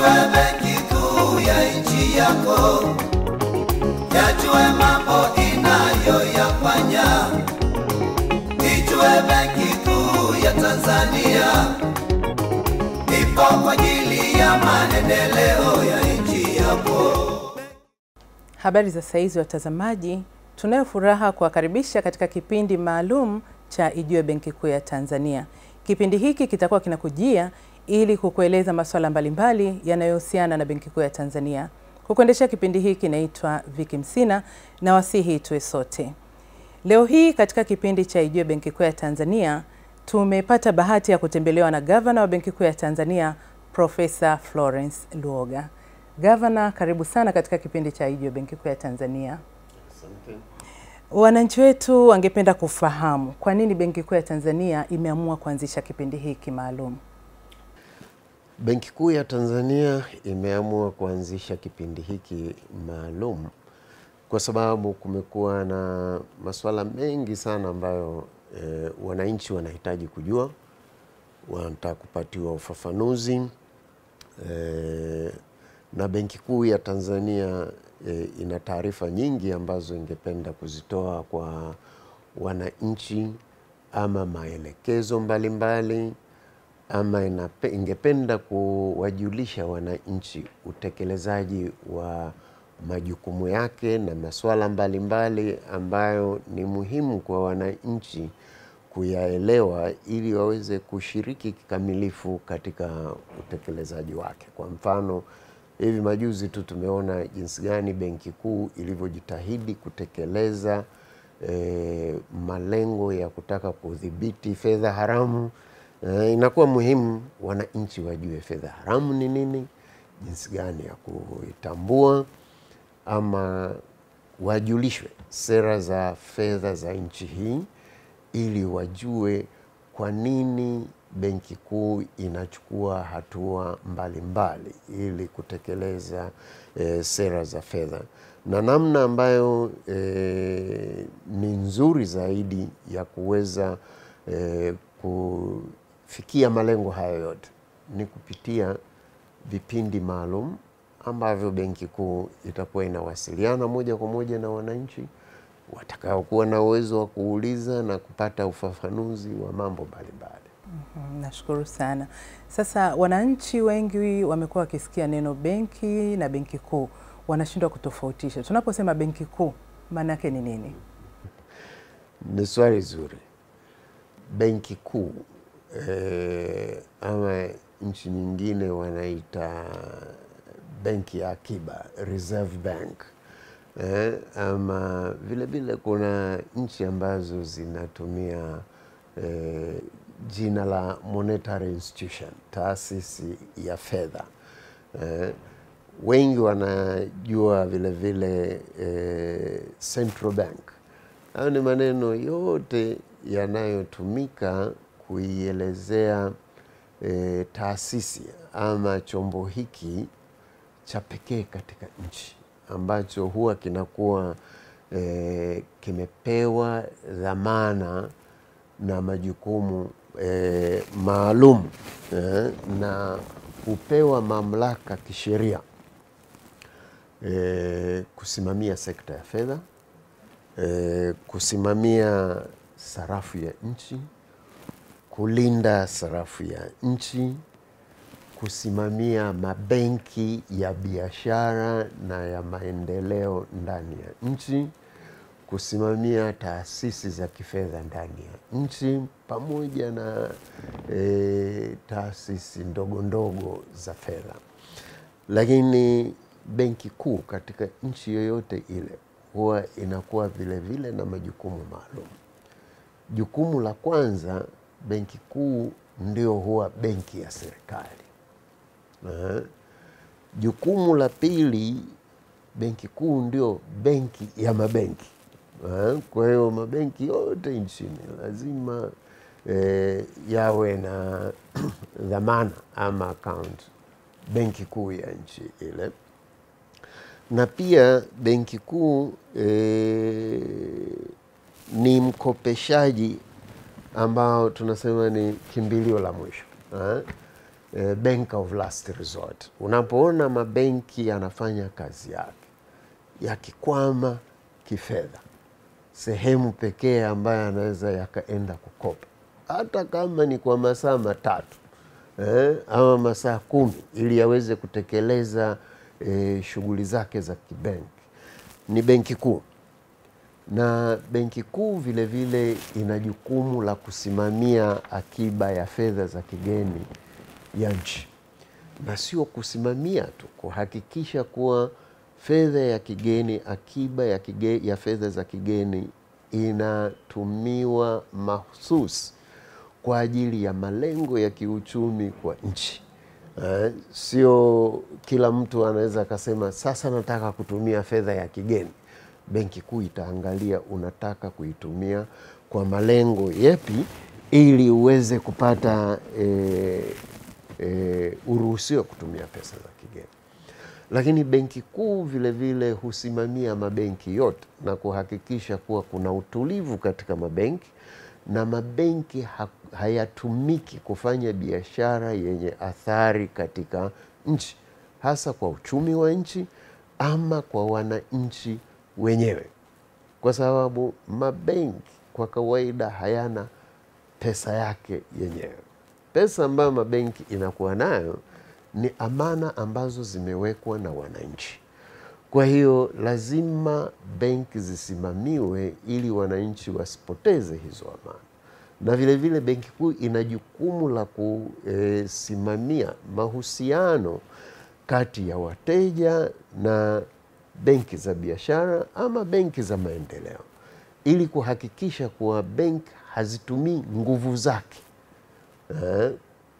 Ijue benki kuu ya nchi yako, yajue mambo inayoyafanya. Ijue benki kuu ya Tanzania ipo kwa ajili ya maendeleo ya nchi yako. Habari za saizi watazamaji, tunayo furaha kuwakaribisha katika kipindi maalum cha Ijue Benki Kuu ya Tanzania. Kipindi hiki kitakuwa kinakujia ili kukueleza masuala mbalimbali yanayohusiana na Benki Kuu ya Tanzania. Kukuendesha kipindi hiki naitwa Viki Msina na wasihi tuwe sote. Leo hii katika kipindi cha Ijue Benki Kuu ya Tanzania tumepata bahati ya kutembelewa na gavana wa Benki Kuu ya Tanzania Profesa Florence Luoga. Gavana, karibu sana katika kipindi cha Ijue Benki Kuu ya Tanzania. Wananchi wetu wangependa kufahamu kwa nini Benki Kuu ya Tanzania imeamua kuanzisha kipindi hiki maalum. Benki Kuu ya Tanzania imeamua kuanzisha kipindi hiki maalum kwa sababu kumekuwa na masuala mengi sana ambayo e, wananchi wanahitaji kujua, wanataka kupatiwa ufafanuzi e, na Benki Kuu ya Tanzania e, ina taarifa nyingi ambazo ingependa kuzitoa kwa wananchi ama maelekezo mbalimbali mbali, ama inape, ingependa kuwajulisha wananchi utekelezaji wa majukumu yake na masuala mbalimbali ambayo ni muhimu kwa wananchi kuyaelewa ili waweze kushiriki kikamilifu katika utekelezaji wake. Kwa mfano, hivi majuzi tu tumeona jinsi gani Benki Kuu ilivyojitahidi kutekeleza e, malengo ya kutaka kudhibiti fedha haramu. E, inakuwa muhimu wananchi wajue fedha haramu ni nini, jinsi gani ya kuitambua ama wajulishwe sera za fedha za nchi hii ili wajue kwa nini Benki Kuu inachukua hatua mbalimbali mbali, ili kutekeleza e, sera za fedha na namna ambayo e, ni nzuri zaidi ya kuweza e, kufikia malengo hayo yote ni kupitia vipindi maalum ambavyo Benki Kuu itakuwa inawasiliana moja kwa moja na wananchi watakaokuwa na uwezo wa kuuliza na kupata ufafanuzi wa mambo mbalimbali. Mm, nashukuru sana. Sasa wananchi wengi wamekuwa wakisikia neno benki na benki kuu, wanashindwa kutofautisha. Tunaposema benki kuu maana yake ni nini? Ni swali zuri. Benki kuu eh, ama nchi nyingine wanaita benki ya akiba, Reserve Bank eh, ama vile vile kuna nchi ambazo zinatumia eh, jina la monetary institution, taasisi ya fedha eh, wengi wanajua vile vile eh, central bank. Hayo ni maneno yote yanayotumika kuielezea eh, taasisi ama chombo hiki cha pekee katika nchi ambacho huwa kinakuwa e, kimepewa dhamana na majukumu e, maalum e, na hupewa mamlaka kisheria e, kusimamia sekta ya fedha e, kusimamia sarafu ya nchi, kulinda sarafu ya nchi kusimamia mabenki ya biashara na ya maendeleo ndani ya nchi, kusimamia taasisi za kifedha ndani ya nchi pamoja na e, taasisi ndogo ndogo za fedha. Lakini benki kuu katika nchi yoyote ile huwa inakuwa vile vile na majukumu maalum. Jukumu la kwanza, benki kuu ndio huwa benki ya serikali. Uh, jukumu la pili, benki kuu ndio benki ya mabenki. Uh, kwa hiyo mabenki yote nchini lazima eh, yawe na dhamana ama account benki kuu ya nchi ile, na pia benki kuu eh, ni mkopeshaji ambao tunasema ni kimbilio la mwisho uh, eh, bank of last resort. Unapoona mabenki yanafanya kazi yake yakikwama kifedha, sehemu pekee ambayo anaweza yakaenda kukopa hata kama ni kwa masaa matatu eh, ama masaa kumi ili yaweze kutekeleza eh, shughuli zake za kibenki ni benki kuu na benki kuu vile vile ina jukumu la kusimamia akiba ya fedha za kigeni ya nchi, na sio kusimamia tu, kuhakikisha kuwa fedha ya kigeni, akiba ya, kige, ya fedha za kigeni inatumiwa mahususi kwa ajili ya malengo ya kiuchumi kwa nchi. Uh, sio kila mtu anaweza akasema sasa nataka kutumia fedha ya kigeni. Benki Kuu itaangalia unataka kuitumia kwa malengo yepi, ili uweze kupata e, e, uruhusiwa kutumia pesa za kigeni. Lakini Benki Kuu vile vile husimamia mabenki yote na kuhakikisha kuwa kuna utulivu katika mabenki na mabenki ha hayatumiki kufanya biashara yenye athari katika nchi, hasa kwa uchumi wa nchi ama kwa wananchi wenyewe, kwa sababu mabenki kwa kawaida hayana pesa yake yenyewe. Pesa ambayo mabenki inakuwa nayo ni amana ambazo zimewekwa na wananchi. Kwa hiyo lazima benki zisimamiwe ili wananchi wasipoteze hizo amana, na vile vile Benki Kuu ina jukumu la kusimamia mahusiano kati ya wateja na benki za biashara ama benki za maendeleo, ili kuhakikisha kuwa benki hazitumii nguvu zake eh,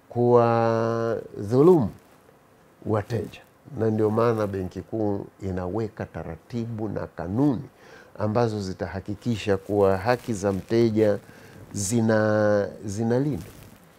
kuwa dhulumu wateja na ndio maana Benki Kuu inaweka taratibu na kanuni ambazo zitahakikisha kuwa haki za mteja zina zinalindwa.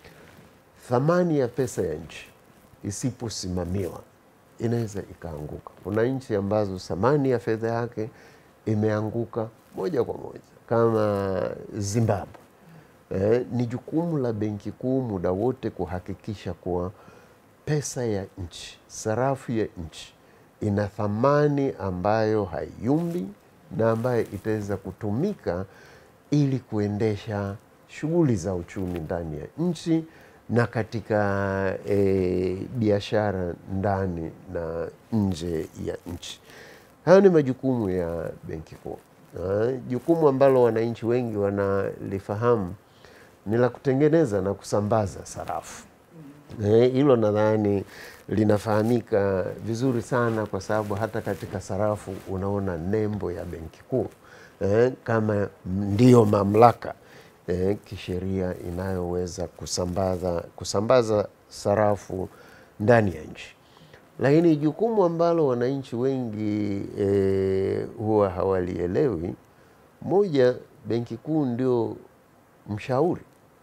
Thamani ya pesa ya nchi isiposimamiwa inaweza ikaanguka. Kuna nchi ambazo thamani ya fedha yake imeanguka moja kwa moja kama Zimbabwe. Eh, ni jukumu la Benki Kuu muda wote kuhakikisha kuwa pesa ya nchi, sarafu ya nchi ina thamani ambayo haiyumbi na ambayo itaweza kutumika ili kuendesha shughuli za uchumi ndani ya nchi na katika e, biashara ndani na nje ya nchi. Hayo ni majukumu ya Benki Kuu. Jukumu ambalo wananchi wengi wanalifahamu ni la kutengeneza na kusambaza sarafu. Hilo eh, nadhani linafahamika vizuri sana kwa sababu hata katika sarafu unaona nembo ya Benki Kuu eh, kama ndiyo mamlaka eh, kisheria inayoweza kusambaza, kusambaza sarafu ndani ya nchi. Lakini jukumu ambalo wananchi wengi eh, huwa hawalielewi, moja, Benki Kuu ndio mshauri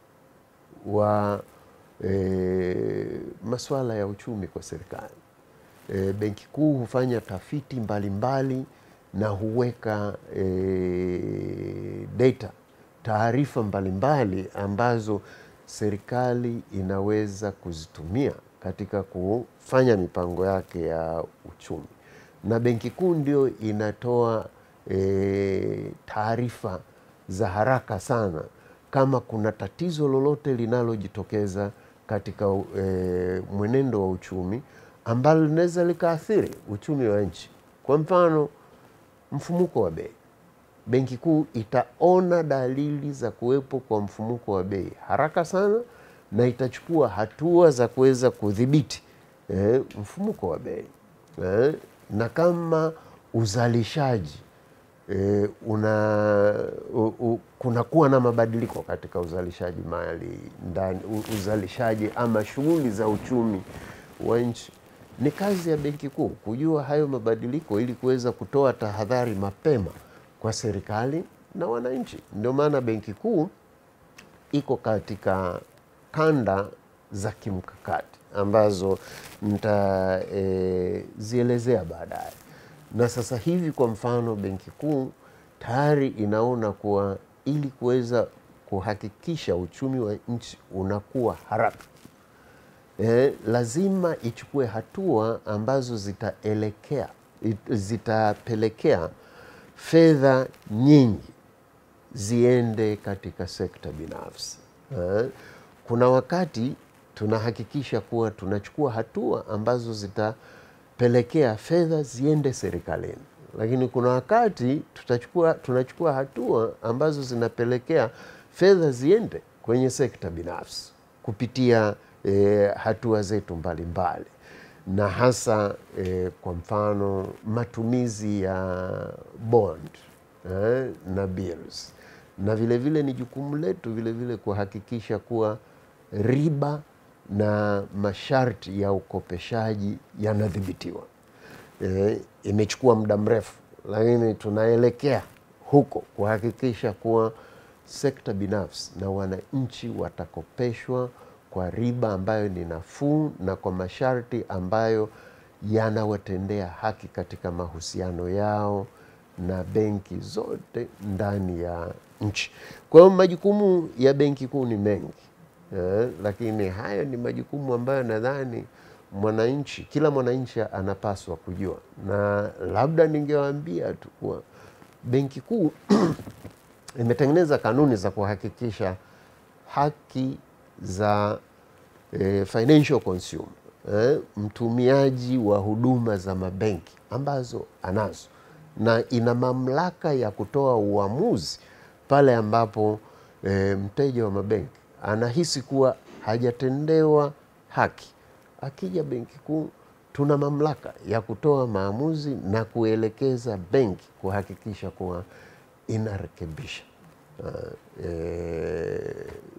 wa E, masuala ya uchumi kwa serikali. E, Benki Kuu hufanya tafiti mbalimbali mbali na huweka e, data taarifa mbalimbali ambazo serikali inaweza kuzitumia katika kufanya mipango yake ya uchumi, na Benki Kuu ndio inatoa e, taarifa za haraka sana kama kuna tatizo lolote linalojitokeza katika e, mwenendo wa uchumi ambalo linaweza likaathiri uchumi wa nchi. Kwa mfano, mfumuko wa bei. Benki Kuu itaona dalili za kuwepo kwa mfumuko wa bei haraka sana na itachukua hatua za kuweza kudhibiti e, mfumuko wa bei e, na kama uzalishaji E, una u, u, kunakuwa na mabadiliko katika uzalishaji mali ndani, uzalishaji ama shughuli za uchumi wa nchi. Ni kazi ya Benki Kuu kujua hayo mabadiliko ili kuweza kutoa tahadhari mapema kwa serikali na wananchi. Ndio maana Benki Kuu iko katika kanda za kimkakati ambazo nitazielezea e, baadaye na sasa hivi kwa mfano, Benki Kuu tayari inaona kuwa ili kuweza kuhakikisha uchumi wa nchi unakuwa haraka, eh, lazima ichukue hatua ambazo zitaelekea it- zitapelekea fedha nyingi ziende katika sekta binafsi. Eh, Kuna wakati tunahakikisha kuwa tunachukua hatua ambazo zitapelekea fedha ziende serikalini, lakini kuna wakati tutachukua, tunachukua hatua ambazo zinapelekea fedha ziende kwenye sekta binafsi kupitia eh, hatua zetu mbalimbali na hasa eh, kwa mfano matumizi ya bond eh, na bills na vile vile ni jukumu letu vile vile kuhakikisha kuwa riba na masharti ya ukopeshaji yanadhibitiwa. E, imechukua muda mrefu, lakini tunaelekea huko kuhakikisha kuwa sekta binafsi na wananchi watakopeshwa kwa riba ambayo ni nafuu na kwa masharti ambayo yanawatendea haki katika mahusiano yao na benki zote ndani ya nchi. Kwa hiyo majukumu ya Benki Kuu ni mengi eh, lakini haya ni majukumu ambayo nadhani mwananchi, kila mwananchi anapaswa kujua, na labda ningewaambia tu kuwa Benki Kuu imetengeneza kanuni za kuhakikisha haki za eh, financial consumer eh, mtumiaji wa huduma za mabenki ambazo anazo na ina mamlaka ya kutoa uamuzi pale ambapo eh, mteja wa mabenki anahisi kuwa hajatendewa haki. Akija Benki Kuu, tuna mamlaka ya kutoa maamuzi na kuelekeza benki kuhakikisha kuwa inarekebisha uh, eh,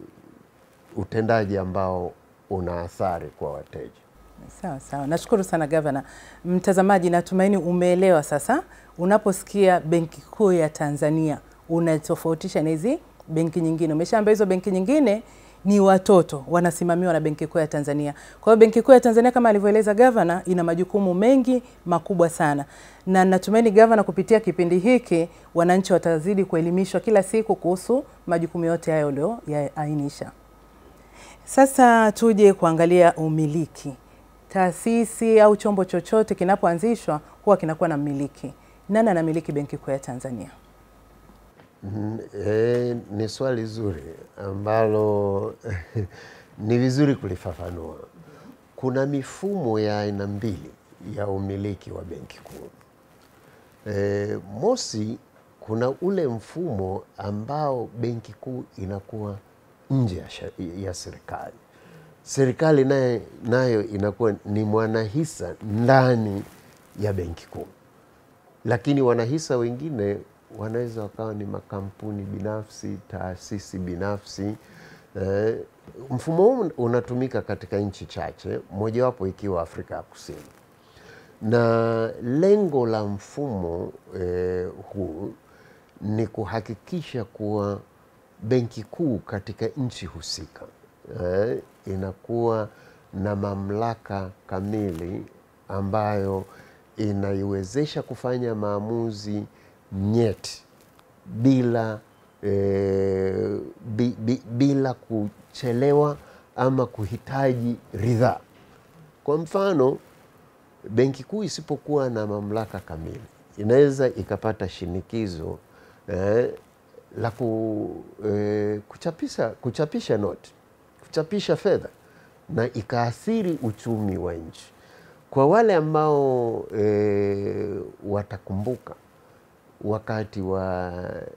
utendaji ambao una athari kwa wateja. Sawa sawa, nashukuru sana gavana. Mtazamaji, natumaini umeelewa sasa. Unaposikia Benki Kuu ya Tanzania unatofautisha na hizi benki nyingine. Umeshaambia hizo benki nyingine ni watoto wanasimamiwa na Benki Kuu ya Tanzania. Kwa hiyo Benki Kuu ya Tanzania kama alivyoeleza gavana, ina majukumu mengi makubwa sana, na natumaini gavana, kupitia kipindi hiki wananchi watazidi kuelimishwa kila siku kuhusu majukumu yote hayo ulioyaainisha. Sasa tuje kuangalia umiliki. Taasisi au chombo chochote kinapoanzishwa huwa kinakuwa na mmiliki. Nani anamiliki Benki Kuu ya Tanzania? Mm, eh, ni swali zuri ambalo ni vizuri kulifafanua. Kuna mifumo ya aina mbili ya umiliki wa Benki Kuu. Eh, mosi, kuna ule mfumo ambao Benki Kuu inakuwa nje ya, sha- ya serikali. Serikali naye nayo inakuwa ni mwanahisa ndani ya Benki Kuu lakini wanahisa wengine wanaweza wakawa ni makampuni binafsi, taasisi binafsi. Eh, mfumo huu unatumika katika nchi chache, mojawapo ikiwa Afrika ya Kusini, na lengo la mfumo eh, huu ni kuhakikisha kuwa benki kuu katika nchi husika eh, inakuwa na mamlaka kamili ambayo inaiwezesha kufanya maamuzi nyeti bila eh, bi, bi, bila kuchelewa ama kuhitaji ridhaa. Kwa mfano, benki kuu isipokuwa na mamlaka kamili inaweza ikapata shinikizo eh, la ku, eh, kuchapisha, kuchapisha noti, kuchapisha fedha na ikaathiri uchumi wa nchi. Kwa wale ambao e, watakumbuka wakati wa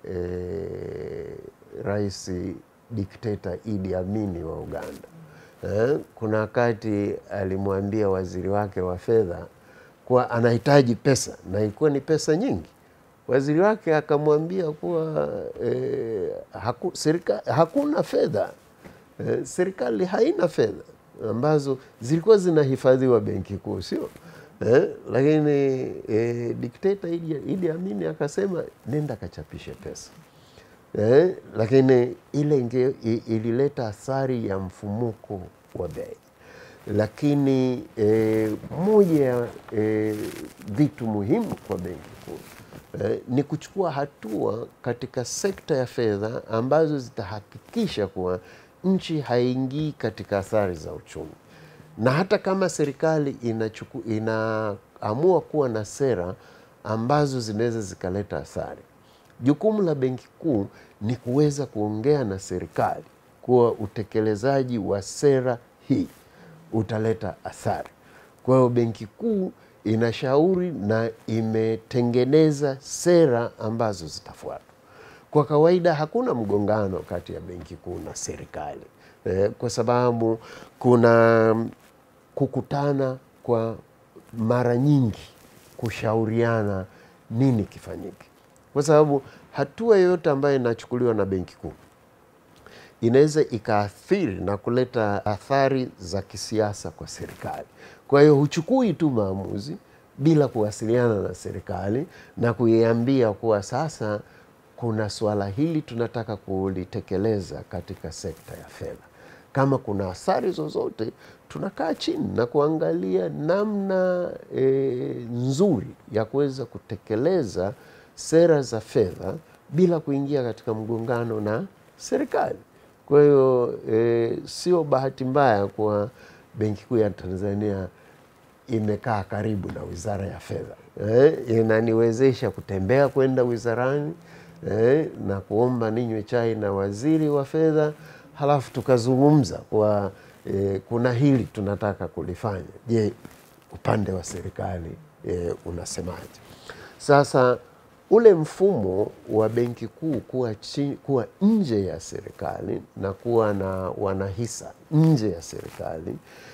e, rais dikteta Idi Amini wa Uganda eh, kuna wakati alimwambia waziri wake wa fedha kuwa anahitaji pesa na ilikuwa ni pesa nyingi. Waziri wake akamwambia kuwa e, haku, serika, hakuna fedha e, serikali haina fedha ambazo zilikuwa zinahifadhiwa benki kuu, sio eh? Lakini eh, dikteta Idi, Idi Amini akasema nenda kachapishe pesa eh? Lakini ile inge, i- ilileta athari ya mfumuko wa bei. Lakini eh, moja ya eh, vitu muhimu kwa benki kuu eh, ni kuchukua hatua katika sekta ya fedha ambazo zitahakikisha kuwa nchi haingii katika athari za uchumi na hata kama serikali inachuku, inaamua kuwa na sera ambazo zinaweza zikaleta athari, jukumu la Benki Kuu ni kuweza kuongea na serikali kuwa utekelezaji wa sera hii utaleta athari. Kwa hiyo Benki Kuu inashauri na imetengeneza sera ambazo zitafuatwa. Kwa kawaida hakuna mgongano kati ya Benki Kuu na serikali eh, kwa sababu kuna kukutana kwa mara nyingi kushauriana nini kifanyike, kwa sababu hatua yoyote ambayo inachukuliwa na Benki Kuu inaweza ikaathiri na kuleta athari za kisiasa kwa serikali. Kwa hiyo huchukui tu maamuzi bila kuwasiliana na serikali na kuiambia kuwa sasa kuna suala hili tunataka kulitekeleza katika sekta ya fedha. Kama kuna athari zozote, tunakaa chini na kuangalia namna e, nzuri ya kuweza kutekeleza sera za fedha bila kuingia katika mgongano na serikali. Kwa hiyo e, sio bahati mbaya kwa Benki Kuu ya Tanzania imekaa karibu na Wizara ya Fedha eh, inaniwezesha kutembea kwenda wizarani eh, na kuomba ninywe chai na waziri wa fedha, halafu tukazungumza kwa eh, kuna hili tunataka kulifanya. Je, upande wa serikali eh, unasemaje? Sasa ule mfumo wa Benki Kuu kuwa, chi, kuwa nje ya serikali na kuwa na wanahisa nje ya serikali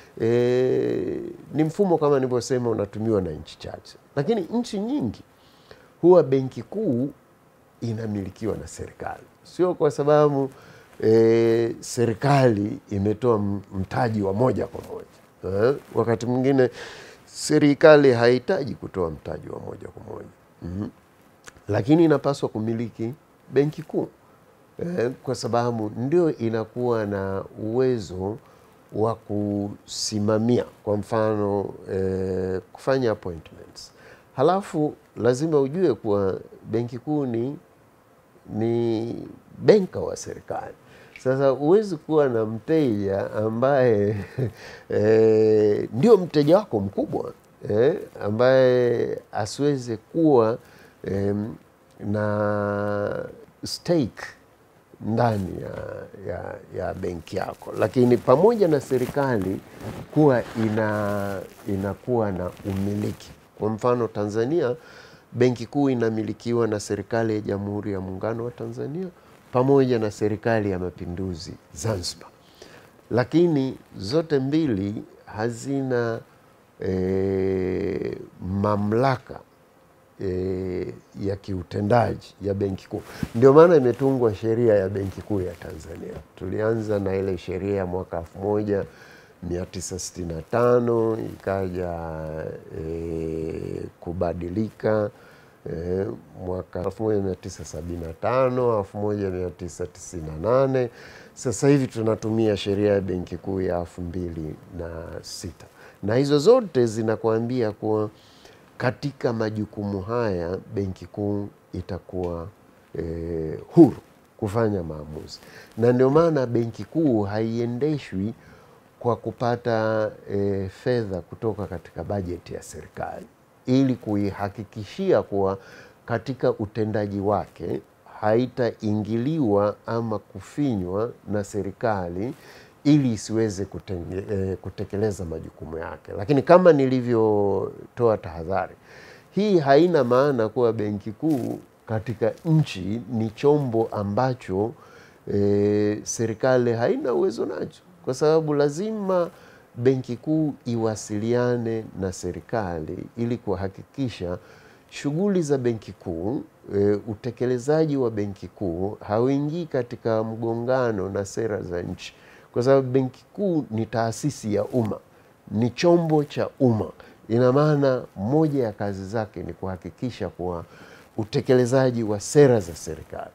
e, ni mfumo kama nilivyosema unatumiwa na nchi chache, lakini nchi nyingi huwa Benki Kuu inamilikiwa na serikali, sio kwa sababu e, serikali imetoa mtaji wa moja kwa moja eh, wakati mwingine serikali hahitaji kutoa mtaji wa moja kwa moja mm-hmm lakini inapaswa kumiliki benki kuu eh, kwa sababu ndio inakuwa na uwezo wa kusimamia, kwa mfano eh, kufanya appointments. Halafu lazima ujue kuwa benki kuu ni, ni benka wa serikali. Sasa huwezi kuwa na mteja ambaye eh, ndio mteja wako mkubwa eh, ambaye asiweze kuwa Um, na stake ndani ya, ya, ya benki yako, lakini pamoja na serikali kuwa ina, inakuwa na umiliki. Kwa mfano Tanzania, benki kuu inamilikiwa na serikali ya Jamhuri ya Muungano wa Tanzania pamoja na serikali ya Mapinduzi Zanzibar, lakini zote mbili hazina eh, mamlaka E, ya kiutendaji ya benki kuu. Ndio maana imetungwa sheria ya benki kuu ya Tanzania. Tulianza na ile sheria ya mwaka elfu moja mia tisa sitini na tano ikaja e, kubadilika e, mwaka elfu moja mia tisa sabini na tano elfu moja mia tisa tisini na nane Sasa hivi tunatumia sheria ya benki kuu ya elfu mbili na sita na hizo zote zinakuambia kuwa katika majukumu haya benki kuu itakuwa eh, huru kufanya maamuzi, na ndio maana benki kuu haiendeshwi kwa kupata eh, fedha kutoka katika bajeti ya serikali, ili kuihakikishia kuwa katika utendaji wake haitaingiliwa ama kufinywa na serikali ili isiweze kutenge, eh, kutekeleza majukumu yake. Lakini kama nilivyotoa tahadhari, hii haina maana kuwa benki kuu katika nchi ni chombo ambacho eh, serikali haina uwezo nacho, kwa sababu lazima benki kuu iwasiliane na serikali ili kuhakikisha shughuli za benki kuu e, utekelezaji wa benki kuu hauingii katika mgongano na sera za nchi kwa sababu benki kuu ni taasisi ya umma, ni chombo cha umma. Ina maana moja ya kazi zake ni kuhakikisha kuwa utekelezaji wa sera za serikali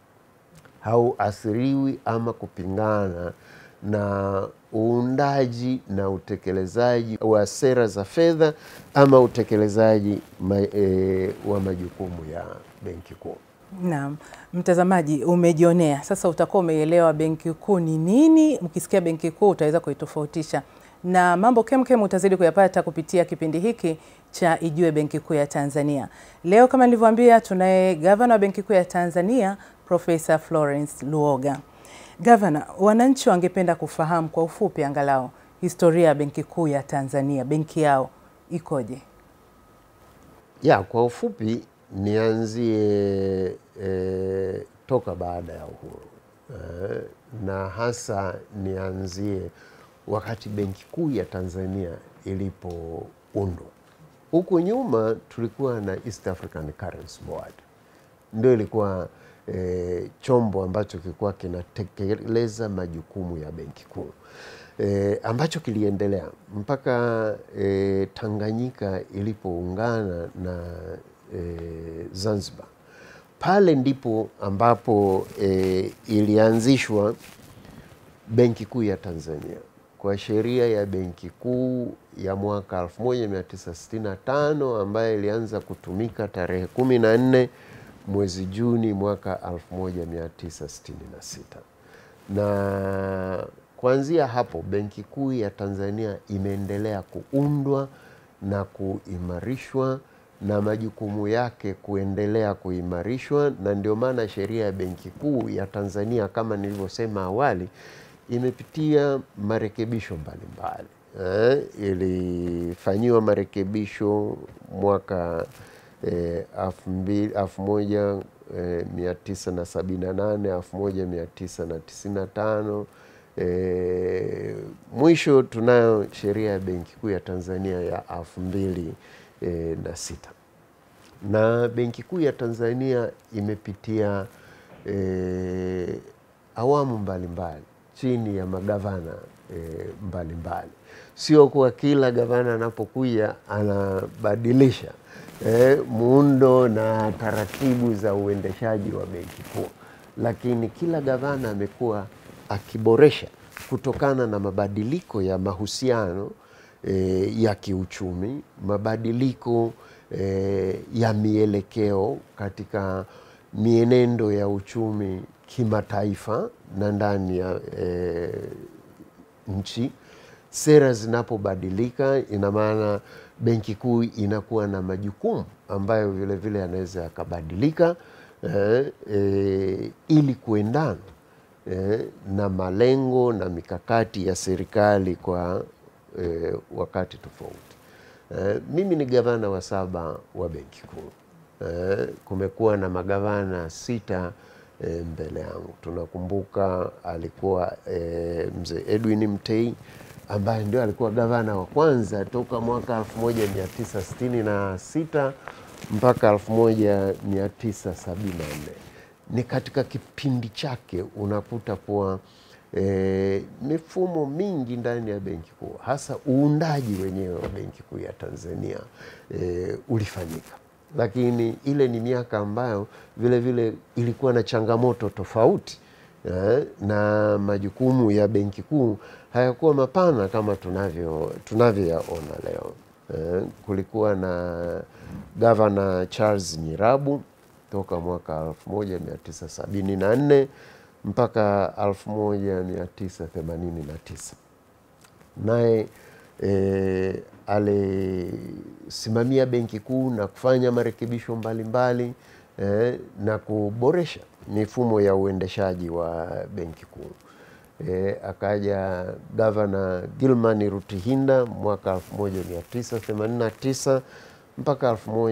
hauathiriwi ama kupingana na uundaji na utekelezaji wa sera za fedha ama utekelezaji ma, e, wa majukumu ya benki kuu. Naam, mtazamaji, umejionea sasa, utakuwa umeelewa benki kuu ni nini. Mkisikia benki kuu utaweza kuitofautisha na mambo kemkem utazidi kuyapata kupitia kipindi hiki cha Ijue Benki Kuu ya Tanzania. Leo kama nilivyoambia, tunaye gavana wa Benki Kuu ya Tanzania Profesa Florence Luoga. Gavana, wananchi wangependa kufahamu kwa ufupi angalau historia ya Benki Kuu ya Tanzania, benki yao ikoje? Ya, kwa ufupi nianzie e, toka baada ya uhuru e, na hasa nianzie wakati Benki Kuu ya Tanzania ilipoundwa. Huku nyuma tulikuwa na East African Currency Board, ndio ilikuwa e, chombo ambacho kilikuwa kinatekeleza majukumu ya Benki Kuu e, ambacho kiliendelea mpaka e, Tanganyika ilipoungana na e, Zanzibar. Pale ndipo ambapo e, ilianzishwa Benki Kuu ya Tanzania kwa sheria ya Benki Kuu ya mwaka 1965 ambayo ilianza kutumika tarehe 14 mwezi Juni mwaka 1966 na kuanzia hapo Benki Kuu ya Tanzania imeendelea kuundwa na kuimarishwa na majukumu yake kuendelea kuimarishwa, na ndio maana sheria ya Benki Kuu ya Tanzania kama nilivyosema awali imepitia marekebisho mbalimbali eh, ilifanyiwa marekebisho mwaka eh, elfu moja eh, mia tisa na sabini na nane elfu moja mia tisa na tisini na tano E, mwisho tunayo sheria ya Benki Kuu ya Tanzania ya elfu mbili e, na sita na Benki Kuu ya Tanzania imepitia e, awamu mbalimbali chini ya magavana e, mbalimbali. Sio kuwa kila gavana anapokuja anabadilisha e, muundo na taratibu za uendeshaji wa Benki Kuu, lakini kila gavana amekuwa akiboresha kutokana na mabadiliko ya mahusiano e, ya kiuchumi, mabadiliko e, ya mielekeo katika mienendo ya uchumi kimataifa na ndani ya e, nchi. Sera zinapobadilika, ina maana Benki Kuu inakuwa na majukumu ambayo vilevile yanaweza yakabadilika e, e, ili kuendana Eh, na malengo na mikakati ya serikali kwa eh, wakati tofauti. Eh, mimi ni gavana wa saba wa Benki Kuu. Eh, kumekuwa na magavana sita eh, mbele yangu. Tunakumbuka alikuwa eh, mzee Edwin Mtei ambaye ndio alikuwa gavana wa kwanza toka mwaka 1966 mpaka 1974 ni katika kipindi chake unakuta kuwa e, mifumo mingi ndani ya Benki Kuu hasa uundaji wenyewe wa Benki Kuu ya Tanzania e, ulifanyika, lakini ile ni miaka ambayo vile vile ilikuwa na changamoto tofauti e, na majukumu ya Benki Kuu hayakuwa mapana kama tunavyo tunavyoyaona leo e, kulikuwa na gavana Charles Nyirabu toka mwaka 1974 mpaka 1989 naye e, alisimamia Benki Kuu na kufanya marekebisho mbalimbali e, na kuboresha mifumo ya uendeshaji wa Benki Kuu. E, akaja gavana Gilman Rutihinda mwaka 1989 mpaka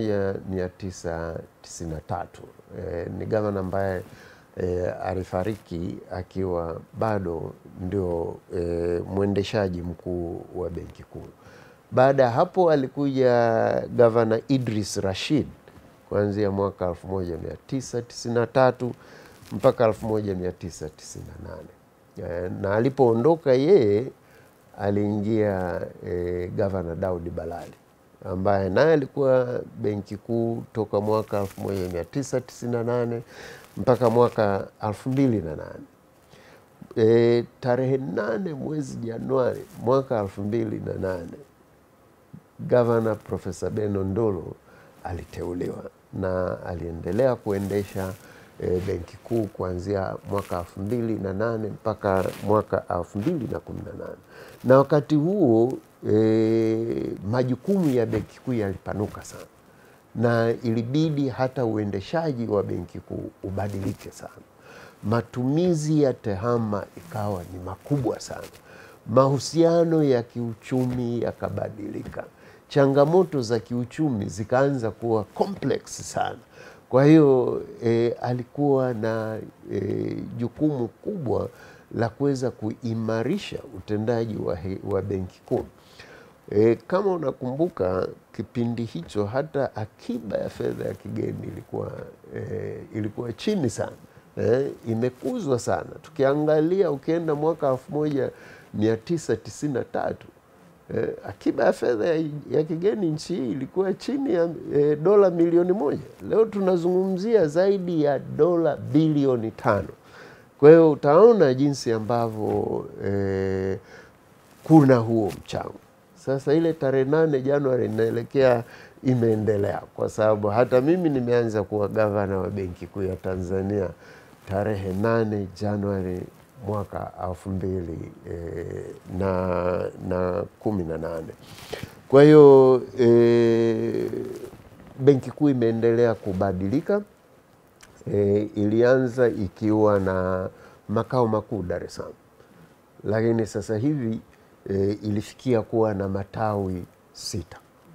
1993. E, ni gavana ambaye e, alifariki akiwa bado ndio e, mwendeshaji mkuu wa Benki Kuu. Baada ya hapo alikuja gavana Idris Rashid kuanzia mwaka 1993 mpaka 1998. E, na alipoondoka yeye aliingia e, gavana Daudi Balali ambaye naye alikuwa Benki Kuu toka mwaka 1998 mpaka mwaka 2008. E, tarehe nane mwezi Januari mwaka 2008 gavana Profesa Beno Ndolo aliteuliwa na aliendelea kuendesha e, benki kuu kuanzia mwaka elfu mbili na nane mpaka mwaka elfu mbili na kumi na nane na wakati huo e, majukumu ya benki kuu yalipanuka sana na ilibidi hata uendeshaji wa benki kuu ubadilike sana. Matumizi ya tehama ikawa ni makubwa sana, mahusiano ya kiuchumi yakabadilika, changamoto za kiuchumi zikaanza kuwa complex sana. Kwa hiyo e, alikuwa na e, jukumu kubwa la kuweza kuimarisha utendaji wa, he- wa benki kuu. E, kama unakumbuka kipindi hicho hata akiba ya fedha ya kigeni ilikuwa, e, ilikuwa chini sana e, imekuzwa sana. Tukiangalia ukienda mwaka elfu moja mia tisa tisini na tatu e, akiba ya fedha ya, ya kigeni nchi hii ilikuwa chini ya e, dola milioni moja. Leo tunazungumzia zaidi ya dola bilioni tano. Kwa hiyo utaona jinsi ambavyo e, kuna huo mchango. Sasa ile tarehe nane Januari inaelekea imeendelea, kwa sababu hata mimi nimeanza kuwa gavana wa Benki Kuu ya Tanzania tarehe nane Januari mwaka elfu mbili e, na, na kumi na nane. Kwa hiyo e, Benki Kuu imeendelea kubadilika. E, ilianza ikiwa na makao makuu Dar es Salaam, lakini sasa hivi e, ilifikia kuwa na matawi sita: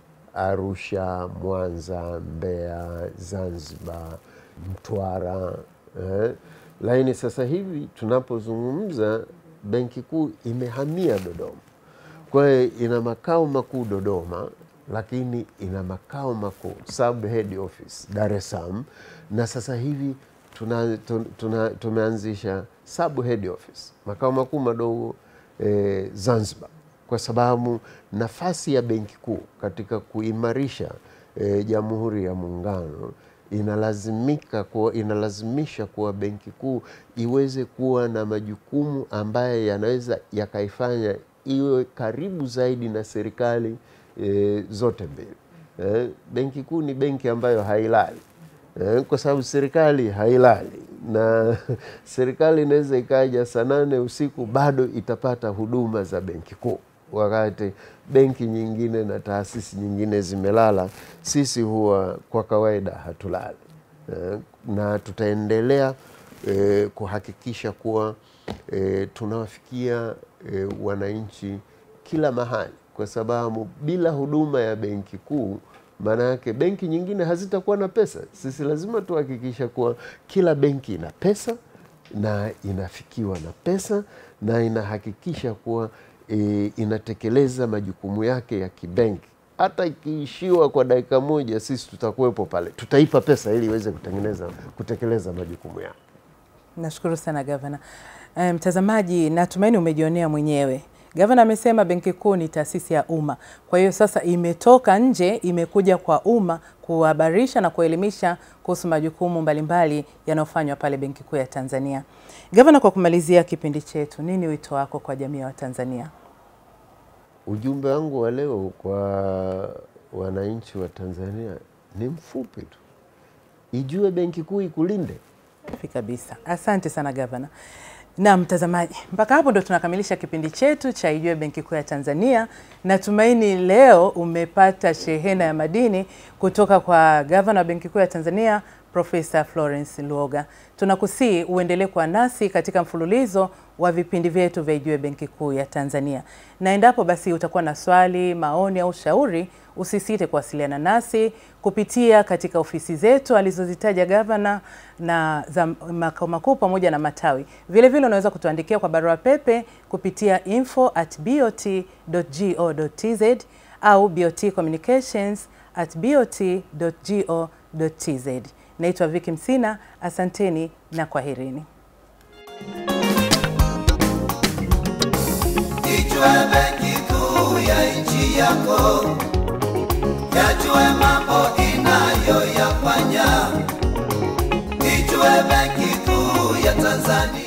Arusha, Mwanza, Mbeya, Zanzibar, Mtwara eh. Lakini sasa hivi tunapozungumza, benki kuu imehamia Dodoma. Kwa hiyo ina makao makuu Dodoma, lakini ina makao makuu sub head office Dar es Salaam, na sasa hivi tuna, tuna, tuna, tumeanzisha sub head office makao makuu madogo eh, Zanzibar, kwa sababu nafasi ya benki kuu katika kuimarisha eh, Jamhuri ya Muungano inalazimika kuwa, inalazimisha kuwa benki kuu iweze kuwa na majukumu ambayo yanaweza yakaifanya iwe karibu zaidi na serikali e, zote mbili. E, benki kuu ni benki ambayo hailali e, kwa sababu serikali hailali na serikali inaweza ikaja saa nane usiku bado itapata huduma za benki kuu, wakati benki nyingine na taasisi nyingine zimelala. Sisi huwa kwa kawaida hatulali e, na tutaendelea e, kuhakikisha kuwa e, tunawafikia e, wananchi kila mahali, kwa sababu bila huduma ya benki kuu, maana yake benki nyingine hazitakuwa na pesa. Sisi lazima tuhakikisha kuwa kila benki ina pesa na inafikiwa na pesa na inahakikisha kuwa e, inatekeleza majukumu yake ya kibenki. Hata ikiishiwa kwa dakika moja, sisi tutakuwepo pale, tutaipa pesa ili iweze kutengeneza kutekeleza majukumu yake. Nashukuru sana gavana. Eh, Mtazamaji, natumaini umejionea mwenyewe. Gavana amesema benki kuu ni taasisi ya umma, kwa hiyo sasa imetoka nje, imekuja kwa umma kuhabarisha na kuelimisha kuhusu majukumu mbalimbali yanayofanywa pale benki kuu ya Tanzania. Gavana, kwa kumalizia kipindi chetu, nini wito wako kwa jamii ya Watanzania? Ujumbe wangu wa leo kwa wananchi wa Tanzania ni mfupi tu, ijue benki kuu ikulinde. Safi kabisa. Asante sana gavana. Na mtazamaji, mpaka hapo ndo tunakamilisha kipindi chetu cha Ijue Benki Kuu ya Tanzania. Natumaini leo umepata shehena ya madini kutoka kwa gavana wa Benki Kuu ya Tanzania Profesa Florence Luoga. Tunakusii uendelee kuwa nasi katika mfululizo wa vipindi vyetu vya Ijue Benki Kuu ya Tanzania, na endapo basi utakuwa na swali, maoni au shauri, usisite kuwasiliana nasi kupitia katika ofisi zetu alizozitaja gavana na za makao makuu pamoja na matawi. Vile vile unaweza kutuandikia kwa barua pepe kupitia info at bot.go.tz au bot communications at bot.go.tz. Naitwa Viki Msina, asanteni na kwaherini. Ijue benki kuu ya nchi yako, yajue mambo inayoyafanya. Ijue benki kuu ya Tanzania.